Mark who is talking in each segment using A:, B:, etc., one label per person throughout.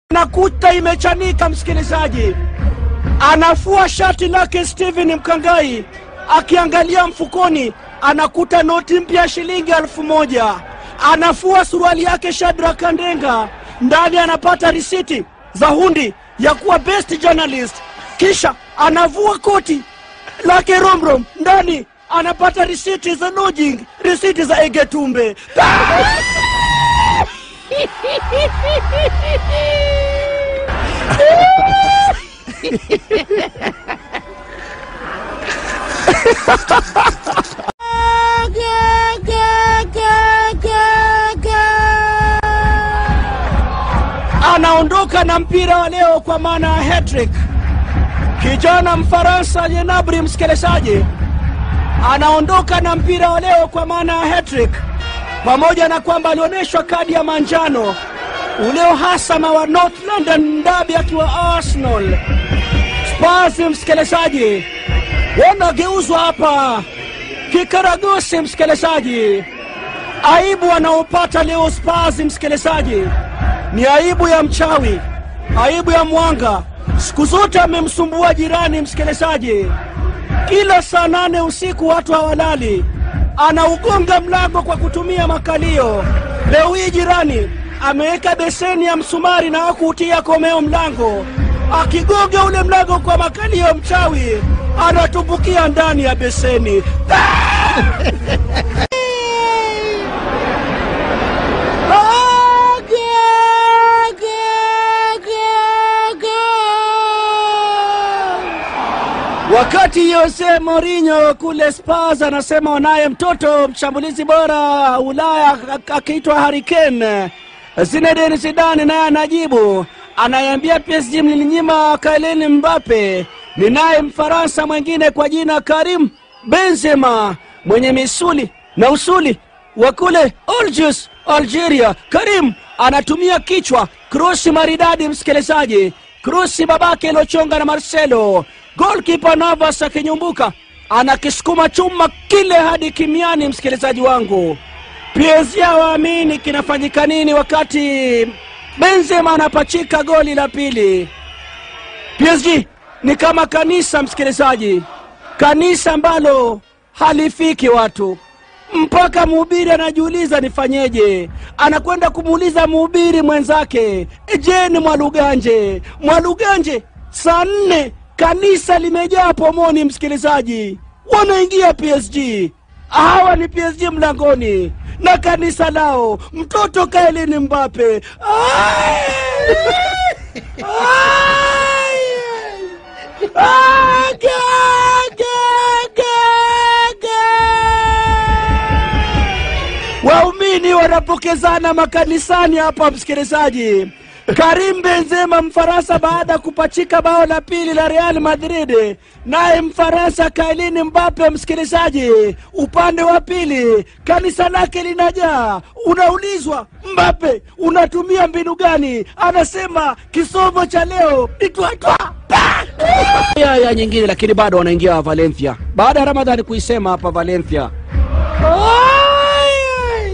A: nakuta imechanika, msikilizaji. Anafua shati lake Steven Mkangai, akiangalia mfukoni anakuta noti mpya ya shilingi elfu moja. Anafua suruali yake Shadrack Kandenga, ndani anapata risiti za hundi ya kuwa best journalist. Kisha anavua koti lake Romrom, ndani anapata risiti za lodging, risiti za Egetumbe. anaondoka na mpira wa leo kwa maana ya hattrick. Kijana Mfaransa Jenabri, msikilizaji, anaondoka na mpira wa leo kwa maana ya hattrick, pamoja na kwamba alionyeshwa kadi ya manjano ule uhasama wa North London Derby akiwa Arsenal. Spurs, msikilizaji, wanageuzwa hapa kikaragosi, msikilizaji. Aibu wanaopata leo Spurs, msikilizaji, ni aibu ya mchawi, aibu ya mwanga. Siku zote amemsumbua jirani, msikilizaji. Kila saa nane usiku watu hawalali, anaugonga mlango kwa kutumia makalio. Leo hii jirani ameweka beseni ya msumari na hakuutia komeo mlango, akigonga ule mlango kwa makalio, mchawi anatumbukia ndani ya beseni. Wakati Jose Mourinho kule Spurs anasema wanaye mtoto mshambulizi bora Ulaya ak- akiitwa Harry Kane, Zinedine Zidane naye anajibu, anaiambia PSG mlininyima Kylian Mbappe. Ninaye Mfaransa mwingine kwa jina Karim Benzema mwenye misuli na usuli wa kule Algiers, Algeria. Karim anatumia kichwa, krosi maridadi, msikilizaji, krosi babake iliyochonga na Marcelo. Golkipa Navas akinyumbuka anakisukuma chuma kile hadi kimiani, msikilizaji wangu. PSG hawaamini kinafanyika nini wakati Benzema anapachika goli la pili. PSG ni kama kanisa, msikilizaji, kanisa ambalo halifiki watu mpaka mhubiri anajiuliza nifanyeje. Anakwenda kumuuliza mhubiri mwenzake, je, ni Mwaluganje? Mwaluganje, saa nne kanisa limejaa pomoni, msikilizaji, wanaingia PSG. Hawa ni PSG mlangoni na kanisa lao, mtoto Kylian Mbappe. Ai! Ai! Ah, ga, ga, ga, ga. Waumini wanapokezana makanisani hapa, msikilizaji. Karim Benzema Mfaransa baada ya kupachika bao la pili la Real Madrid, naye Mfaransa Kylian Mbappe, msikilizaji, upande wa pili kanisa lake linajaa. Unaulizwa, Mbappe unatumia mbinu gani? Anasema kisomo cha leo ni twatwa ya, ya nyingine, lakini bado wanaingia Valencia baada ya Ramadhani kuisema hapa Valencia. Ai, ai.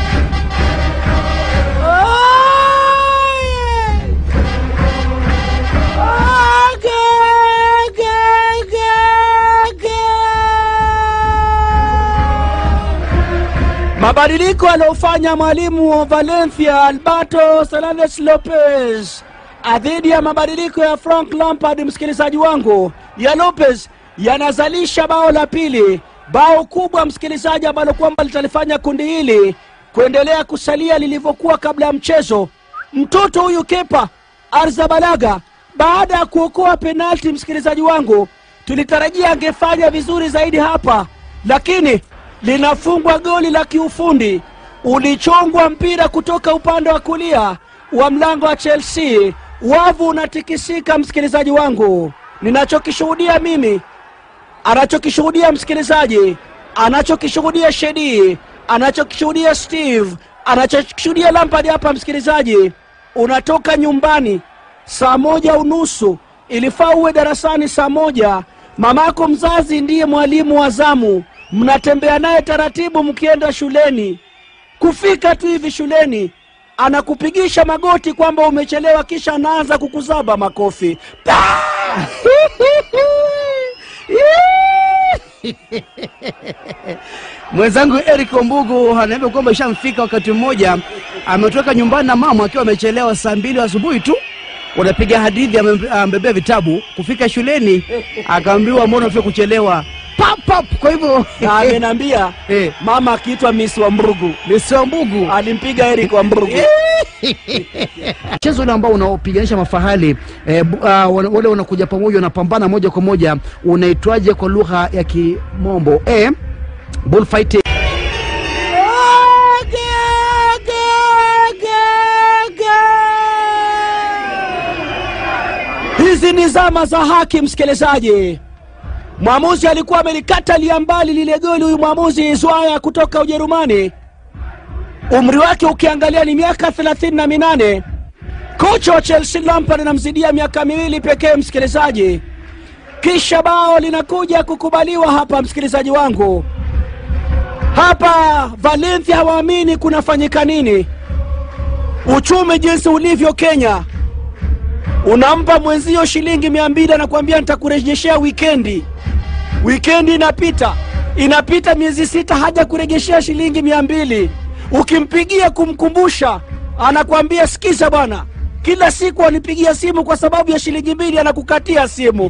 A: Mabadiliko aliyofanya mwalimu wa Valencia Alberto Fernandez Lopez dhidi ya mabadiliko ya Frank Lampard, msikilizaji wangu, ya Lopez yanazalisha bao la pili, bao kubwa msikilizaji, ambalo kwamba litalifanya kundi hili kuendelea kusalia lilivyokuwa kabla ya mchezo. Mtoto huyu Kepa Arzabalaga baada ya kuokoa penalti, msikilizaji wangu, tulitarajia angefanya vizuri zaidi hapa, lakini linafungwa goli la kiufundi. Ulichongwa mpira kutoka upande wa kulia wa mlango wa Chelsea, wavu unatikisika, msikilizaji wangu. Ninachokishuhudia mimi, anachokishuhudia msikilizaji, anachokishuhudia Shedi, anachokishuhudia Steve, anachokishuhudia Lampard hapa, msikilizaji, unatoka nyumbani saa moja unusu, ilifaa uwe darasani saa moja. Mamako mzazi ndiye mwalimu wa zamu, mnatembea naye taratibu mkienda shuleni. Kufika tu hivi shuleni, anakupigisha magoti kwamba umechelewa, kisha anaanza kukuzaba makofi Pa!
B: Mwenzangu Eric Ombugu anaambia kwamba ishamfika wakati mmoja ametoka nyumbani na mama akiwa amechelewa saa mbili asubuhi tu, wanapiga hadithi, ame- amebebea vitabu. Kufika shuleni akaambiwa mbona umefika kuchelewa, pap pap. Kwa hivyo
A: na ameniambia
B: Eh.
A: mama akiitwa Miss Wambugu
B: Mr. Ombugu
A: alimpiga Eric Wambugu.
B: mchezo ule ambao unaopiganisha mafahali eh, bu- ah, wana- wale wanakuja pamoja wanapambana moja kwa moja, unaitwaje kwa lugha ya Kimombo? Eh, bullfighting.
A: Hizi ni zama za haki, msikilizaji. Mwamuzi alikuwa amelikatalia mbali lile goli, huyu mwamuzi Zwaya kutoka Ujerumani, umri wake ukiangalia ni miaka thelathini na minane. Kocha wa Chelsea Lampard anamzidia miaka miwili pekee, msikilizaji. Kisha bao linakuja kukubaliwa hapa, msikilizaji wangu. Hapa Valencia hawaamini kunafanyika nini. Uchumi jinsi ulivyo Kenya, unampa mwenzio shilingi mia mbili anakuambia nitakurejeshea wikendi. Wikendi inapita inapita miezi sita, haja kurejeshea shilingi mia mbili. Ukimpigia kumkumbusha, anakuambia sikiza bwana, kila siku anipigia simu kwa sababu ya shilingi mbili, anakukatia simu.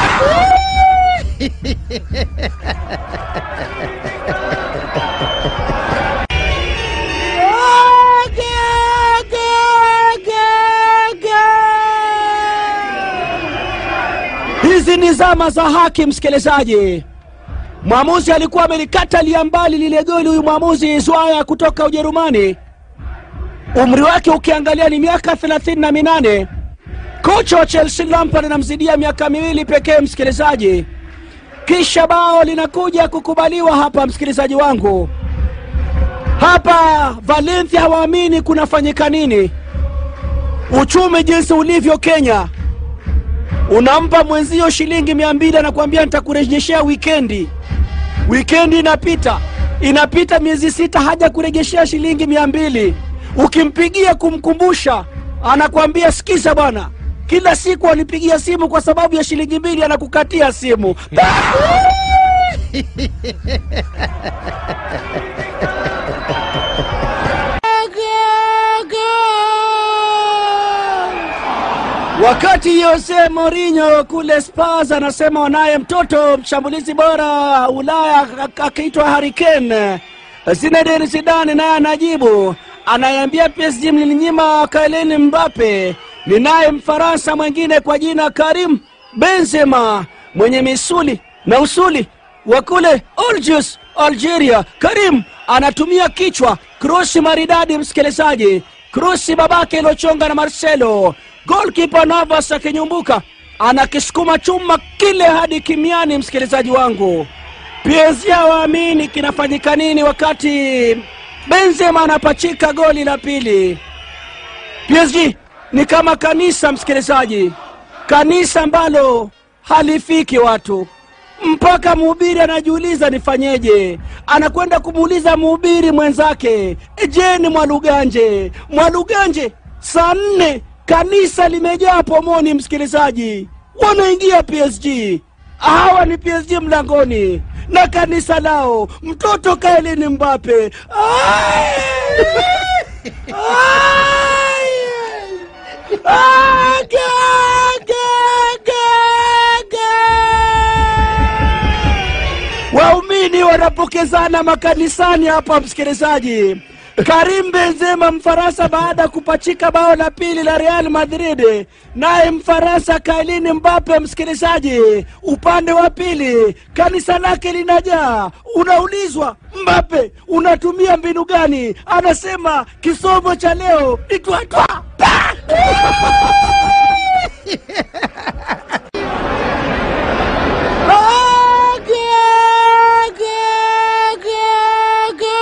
A: Hizi ni zama za haki, msikilizaji. Mwamuzi alikuwa amelikatalia mbali lile goli, huyu mwamuzi Zwaya kutoka Ujerumani, umri wake ukiangalia ni miaka thelathini na minane. Kocha wa Chelsea Lampard anamzidia miaka miwili pekee, msikilizaji. Kisha bao linakuja kukubaliwa hapa, msikilizaji wangu. Hapa Valencia hawaamini kunafanyika nini. Uchumi jinsi ulivyo Kenya, unampa mwenzio shilingi mia mbili anakuambia nitakurejeshea wikendi. Wikendi inapita inapita miezi sita, haja kurejeshea shilingi mia mbili. Ukimpigia kumkumbusha, anakuambia sikiza bwana, kila siku anipigia simu kwa sababu ya shilingi mbili, anakukatia simu. Wakati Jose Mourinho kule Spurs anasema wanaye mtoto mshambulizi bora Ulaya ak- akiitwa Harry Kane, Zinedine Zidane naye anajibu, anaiambia PSG mlinyima Kylian Mbappe. Ninaye Mfaransa mwingine kwa jina Karim Benzema mwenye misuli na usuli wa kule Algiers, Algeria. Karim anatumia kichwa, krosi maridadi, msikilizaji, krosi babake iliyochonga na Marcelo. Golkipa Navas akinyumbuka anakisukuma chuma kile hadi kimiani, msikilizaji wangu. PSG hawaamini kinafanyika nini wakati Benzema anapachika goli la pili. PSG ni kama kanisa, msikilizaji, kanisa ambalo halifiki watu mpaka mhubiri anajiuliza nifanyeje. Anakwenda kumuuliza mhubiri mwenzake, je, ni Mwaluganje? Mwaluganje, saa nne kanisa limejaa pomoni, msikilizaji, wanaingia PSG. Hawa ni PSG mlangoni na kanisa lao, mtoto Kylian Mbappe. Ai! Ai! Ah, ga, ga, ga, ga. Waumini wanapokezana makanisani hapa, msikilizaji. Karim Benzema Mfaransa baada ya kupachika bao la pili la Real Madrid, naye Mfaransa Kylian Mbappe, msikilizaji, upande wa pili kanisa lake linajaa. Unaulizwa, Mbappe unatumia mbinu gani? Anasema kisomo cha leo ni twatwa Pa! Ah, ga, ga, ga, ga.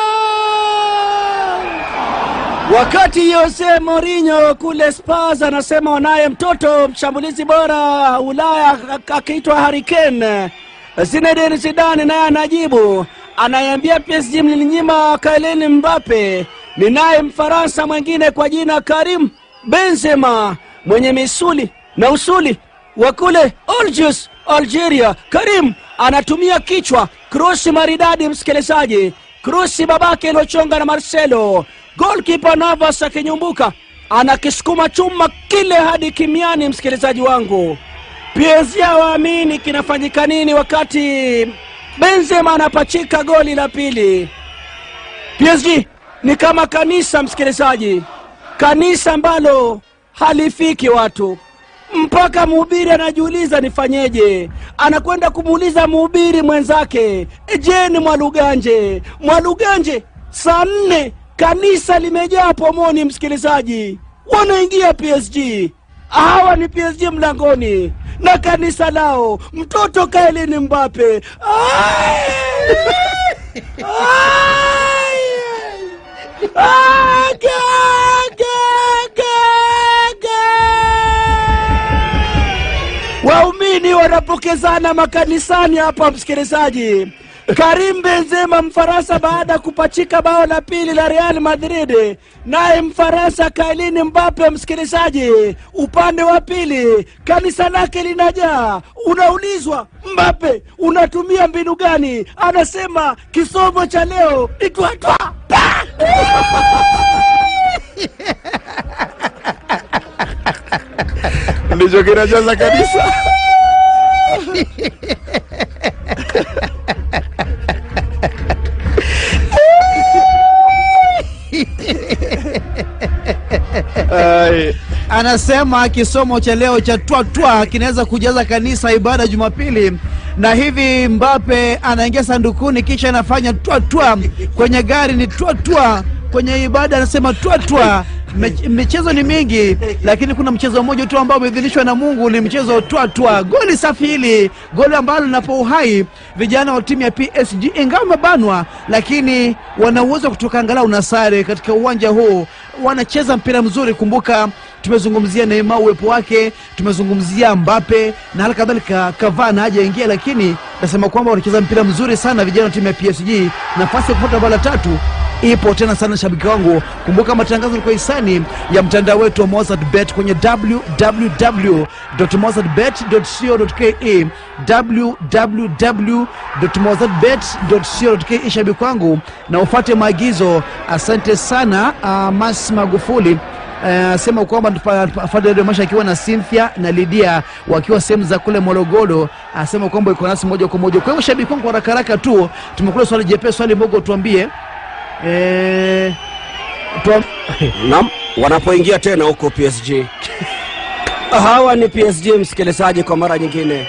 A: Wakati Jose Mourinho kule Spurs anasema wanaye mtoto mshambulizi bora Ulaya ak- akiitwa Harry Kane, Zinedine Zidane naye anajibu, anaiambia PSG mlinyima Kylian Mbappe. Ninaye Mfaransa mwingine kwa jina Karim Benzema mwenye misuli na usuli wa kule Algiers, Algeria. Karim anatumia kichwa, krosi maridadi, msikilizaji, krosi babake iliyochonga na Marcelo. Golkipa Navas akinyumbuka, anakisukuma chuma kile hadi kimiani. Msikilizaji wangu, PSG hawaamini kinafanyika nini wakati Benzema anapachika goli la pili. PSG ni kama kanisa, msikilizaji, kanisa ambalo halifiki watu mpaka mhubiri anajiuliza nifanyeje. Anakwenda kumuuliza mhubiri mwenzake, je, ni Mwaluganje? Mwaluganje, saa nne kanisa limejaa pomoni, msikilizaji, wanaingia PSG. Hawa ni PSG mlangoni na kanisa lao, mtoto Kailini Mbape. Ai! Ai! Ah, ga, ga, ga, ga. Waumini wanapokezana makanisani hapa, msikilizaji. Karim Benzema Mfaransa, baada ya kupachika bao la pili la Real Madrid, naye Mfaransa Kylian Mbappe, msikilizaji, upande wa pili kanisa lake linajaa. Unaulizwa, Mbappe unatumia mbinu gani? Anasema kisomo cha leo ni twatwa ndicho kinajaza kanisa. Ai.
B: Anasema kisomo cha leo cha twatwa kinaweza kujaza kanisa ibada ya Jumapili, na hivi Mbape anaingia sandukuni, kisha anafanya twatwa kwenye gari, ni twatwa kwenye ibada, anasema twatwa. Me- Michezo ni mingi, lakini kuna mchezo mmoja tu ambao umeidhinishwa na Mungu, ni mchezo twatwa. Goli safi hili, goli ambalo linapa uhai vijana wa timu ya PSG, ingawa wamebanwa, lakini wana uwezo wa kutoka angalau na sare katika uwanja huu. Wanacheza mpira mzuri. Kumbuka tumezungumzia Neymar uwepo wake, tumezungumzia Mbappe na hali kadhalika Cavani hajaingia, lakini nasema kwamba wanacheza mpira mzuri sana vijana wa timu ya PSG. Nafasi ya kupata bao la tatu ipo tena sana, shabiki wangu. Kumbuka matangazo ni kwa hisani ya mtandao wetu wa Mozart Bet kwenye www.mozartbet.co.ke www.mozartbet.co.ke. Shabiki wangu, na ufuate maagizo. Asante sana. Uh, Mas Magufuli asema uh, kwamba Fadel Masha akiwa na Cynthia na Lydia wakiwa sehemu za kule Morogoro, asema kwamba iko nasi moja kwa moja. Kwa hivyo shabiki wangu, haraka haraka tu tumekula swali jepesi, swali mogo, tuambie eh, tuam...
A: Naam, wanapoingia tena huko PSG. Hawa ni PSG, msikilizaji, kwa mara nyingine.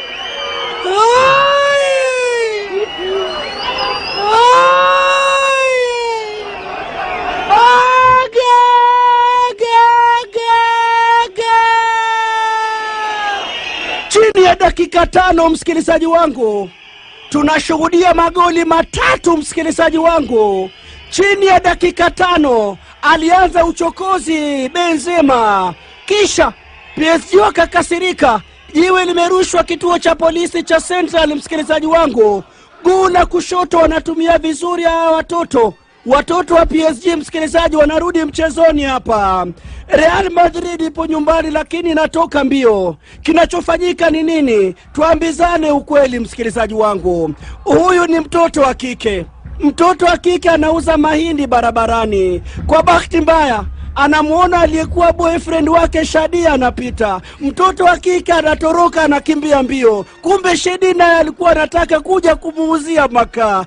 A: Chini ya dakika tano, msikilizaji wangu, tunashuhudia magoli matatu, msikilizaji wangu chini ya dakika tano alianza uchokozi Benzema, kisha PSG wakakasirika, jiwe limerushwa kituo cha polisi cha Central. Msikilizaji wangu, guu la kushoto wanatumia vizuri hawa watoto watoto wa PSG, msikilizaji, wanarudi mchezoni hapa. Real Madrid ipo nyumbani, lakini inatoka mbio. Kinachofanyika ni nini? Tuambizane ukweli, msikilizaji wangu, huyu ni mtoto wa kike mtoto wa kike anauza mahindi barabarani. Kwa bahati mbaya, anamwona aliyekuwa boyfriend wake Shadia anapita. Mtoto wa kike anatoroka, anakimbia mbio, kumbe Shedi naye alikuwa anataka kuja kumuuzia makaa.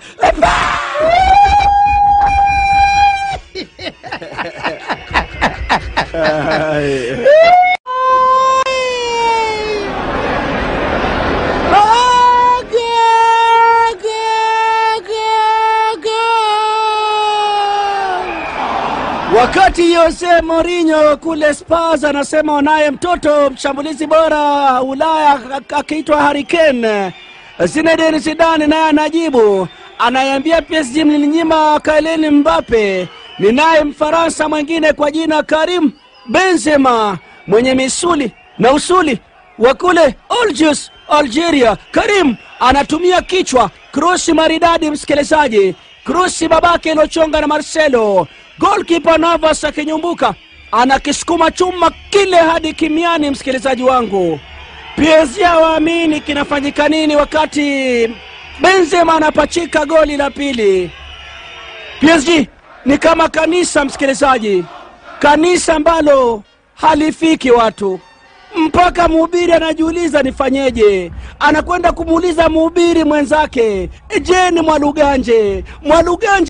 A: Wakati Jose Mourinho kule Spurs anasema wanaye mtoto mshambulizi bora Ulaya ak- akiitwa Harry Kane, Zinedine Zidane naye anajibu, anaiambia PSG mlininyima Kylian Mbappe. Ninaye Mfaransa mwingine kwa jina Karim Benzema mwenye misuli na usuli wa kule Algiers, Algeria. Karim anatumia kichwa, krosi maridadi, msikilizaji, krosi babake iliyochonga na Marcelo golkipa Navas akinyumbuka, anakisukuma chuma kile hadi kimiani. Msikilizaji wangu, PSG hawaamini kinafanyika nini wakati Benzema anapachika goli la pili. PSG ni kama kanisa, msikilizaji, kanisa ambalo halifiki watu mpaka mhubiri anajiuliza nifanyeje. Anakwenda kumuuliza mhubiri mwenzake, je, ni Mwaluganje? Mwaluganje